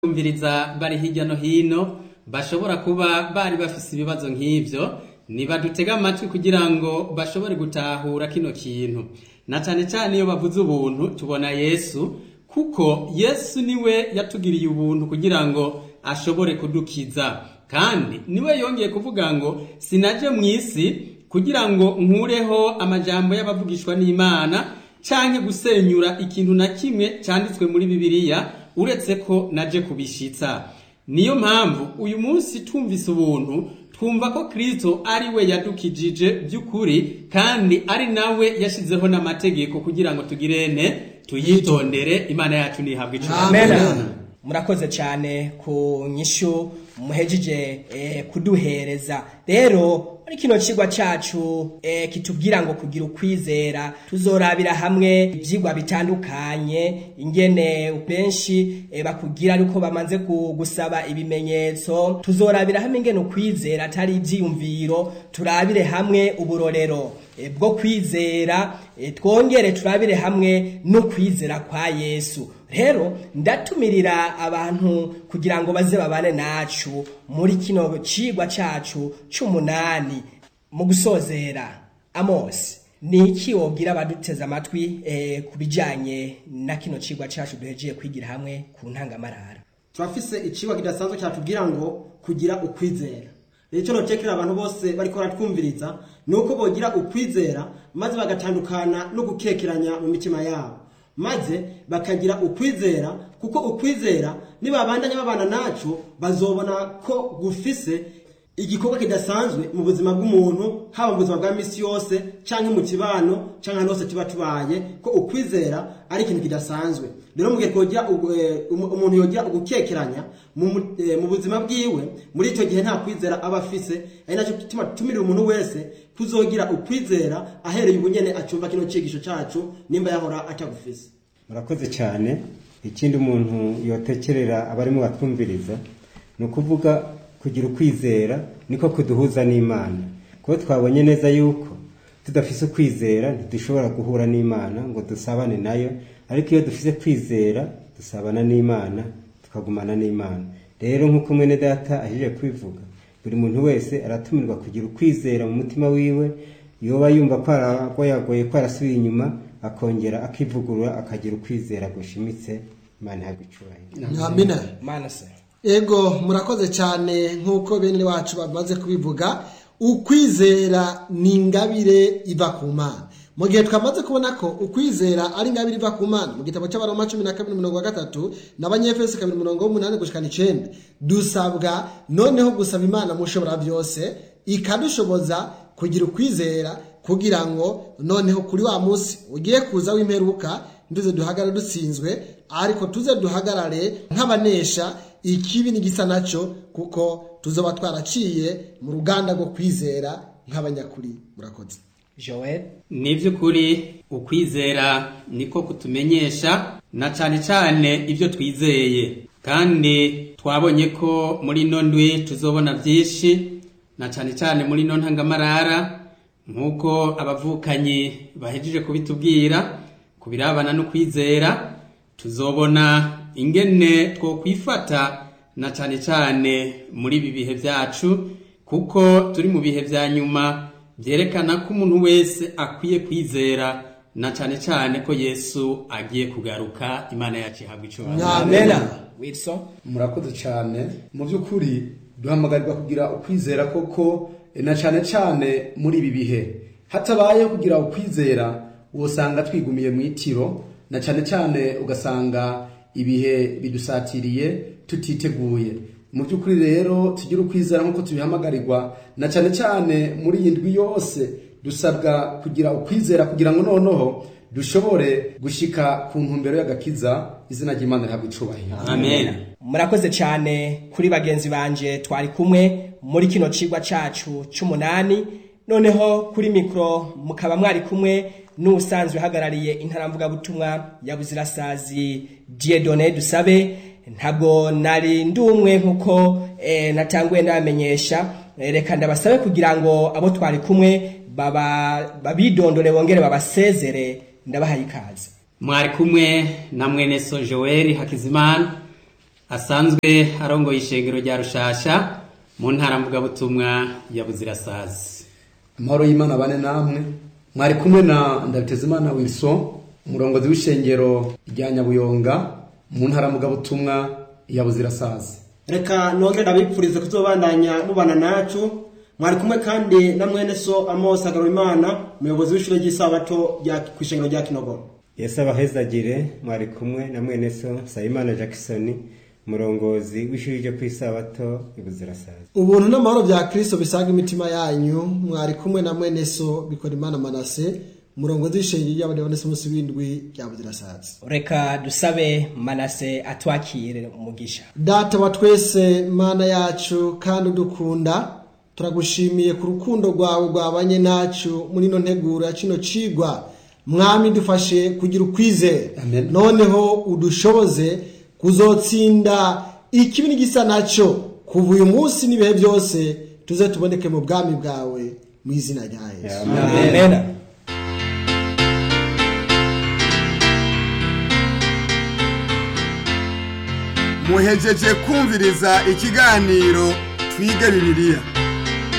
batwumviriza bari hirya no hino bashobora kuba bari bafise ibibazo nk'ivyo nibadutega amatwi kugira ngo bashobore gutahura kino kintu na cane cane iyo bavuze ubuntu tubona yesu kuko yesu niwe yatugiriye ubuntu kugira ngo ashobore kudukiza kandi niwe yongeye kuvuga ngo sinaje mu isi kugira ngo nkureho amajambo y'abavugishwa n'imana canke gusenyura ikintu na kimwe canditswe muri bibiliya uretse ko naje kubishitsa niyo mpamvu uyu munsi twumvise ubuntu twumva ko kristo ari we yadukijije by'ukuri kandi ari nawe yashizeho n'amategeko kugira ngo tugirene tuyitondere imana yacu ntihabwe Amen. icubahiro murakoze cyane ku nyishu muhejeje eh, kuduhereza rero muri kino kigwa cacu eh, kitubwira ngo kugira ukwizera tuzorabira hamwe ivyigwa bitandukanye ingene benshi eh, bakugira ariko bamaze ku- gusaba ibimenyetso tuzorabira hamwe ingene ukwizera atari ivyiyumviro turabire hamwe uburorero eh, bwo kwizera eh, twongere turabire hamwe no kwizera kwa yesu rero ndatumirira abantu kugira ngo baze babane nacu muri kino cigwa cacu c'umunani mu gusozera amosi ni iki wobwira abaduteze amatwi eh, ku bijanye na kino cigwa cacu duhejeye kwigira hamwe ku ntangamarara turafise icigwa kidasanzwe cyatubwira ngo kugira ukwizera rero icyo notekera abantu bose bariko baratwumviriza ni uko bogira ukwizera maze bagatandukana no gukekeranya mu mitima yabo maze bakagira ukwizera kuko ukwizera nibabandanya babana naco bazobona ko gufise igikorwa kidasanzwe mu buzima bw'umuntu haba mu buzima bwa misi yose canke mu kibano canke ahantu hose tuba tubaye ko ukwizera ari ikintu kidasanzwe rero mu gihe twogira ugu- eh, umu- umuntu yogira ugukekeranya mu mu- eh, mu buzima bwiwe muri icyo gihe nta kwizera aba afise ari nacyo gituma tumirira umuntu wese kuzogira ukwizera ahereye ubunyene acumva kino cigisho cacu nimba yahora atagufise murakoze cyane ikindi umuntu yotekerera abarimo batwumviriza ni ukuvuga kugira ukwizera niko kuduhuza n'imana kuko twabonye neza yuko tudafise ukwizera ntidushobora guhura n'imana ngo dusabane nayo ariko iyo dufise kwizera dusabana n'imana tukagumana n'imana rero nk'uko mwene data ahejeje kubivuga buri muntu wese aratumirwa kugira ukwizera mu mutima wiwe yoba yumva ko aragoyagoye ko arasubiye inyuma akongera akivugurura akagira ukwizera gushimitse imana ihabwa icubahiro amina mana se ego murakoze cyane nk'uko bene wacu bamaze kubivuga ukwizera ni ingabire iva ku mana mu gihe twamaze kubona ko ukwizera ari ingabire iva ku mana mu gitabo cy'abaroma cumi na kabiri mirongo gatatu n'abanyefesi kabiri mirongo umunani gushikana icenda dusabwa noneho gusaba imana mushobora byose ikadushoboza kugira ukwizera kugira ngo noneho kuri wa munsi ugiye kuza w'imperuka nduze duhagarare dutsinzwe ariko tuze duhagarare nk'abanesha ikibi n'igisa nacyo kuko tuzoba twaraciye mu ruganda rwo kwizera nk'abanyakuri murakoze joel ni by'ukuri ukwizera niko kutumenyesha na cyane cyane ibyo twizeye kandi twabonye ko muri ino ndwi tuzobona byinshi na cyane cyane muri ino ntangamarara nk'uko abavukanyi bahejeje kubitubwira ku birabana no kwizera tuzobona ingene twokwifata na cyane cyane muri ibi bihe byacu kuko turi mu bihe bya nyuma byerekana ko umuntu wese akwiye kwizera na cyane cyane ko yesu agiye kugaruka imana yacu ihabwa icubahiro amena wilson murakoze cyane mu by'ukuri duhamagarirwa kugira ukwizera koko eh, na cyane cyane muri ibi bihe hatabayeho kugira ukwizera wosanga twigumiye mu itiro na cyane cyane ugasanga ibihe bidusatiriye tutiteguye mu by'ukuri rero tugire ukwizera nk'uko tubihamagarirwa na cyane cyane muri iyi ndwi yose dusabwa kugira ukwizera kugira ngo noneho dushobore gushika ku ntumbero y'agakiza izina ry'imana rihabwa icubahiro amen murakoze cyane kuri bagenzi banje twari kumwe muri kino cigwa cacu c'umunani noneho kuri mikoro mukaba mwari kumwe n'ubusanzwe uhagarariye intaramvugabutumwa ya buzirasazi diedone dusabe ntabwo nari ndumwe nk'uko eh, natanguye ndabamenyesha Eh, reka ndabasabe kugira ngo abo twari kumwe baba- babidondore bongere babasezere ndabahaye ikaze mwari kumwe na mwene so joel hakizimana asanzwe arongoye ishengero rya rushasha mu ntara mvugabutumwa ya buzirasazi amahoro y'imana bane namwe mwari kumwe na ndabitezimana wilson umurongozi w'ishengero rya nyabuyonga mu ntara mugabutumwa ya buzirasazi reka nongere ndabipfurize kuzobandanya mubana nacu mwari kumwe kandi na mwene so amos agarurimana umuyobozi w'ishure ry'isabato rya kw'ishengero rya kinogoro yesu abahezagire mwari kumwe na mwene so sayimana jackson umurongozi w'ishuri ryo ku isabato ibuzirasazi ubuntu n'amahoro bya kristo bisaga imitima yanyu mwari kumwe na mwene so bikora imana manase umurongozi w'ishengero ry'abadivantisi umunsi w'indwi rya buzirasazi reka dusabe manase atwakire umugisha data wa twese mana yacu kandi udukunda turagushimiye ku rukundo rwawe rwabanye nacu muri ino nteguro ya kino cigwa mwami dufashe kugira ukwizera Amen. noneho udushoboze kuzotsinda ikibi n'igisa nacyo kuva uyu munsi n'ibihe byose tuze tuboneke mu bwami bwawe mu izina rya yesu amen muhejeje kumviriza ikiganiro twige bibiliya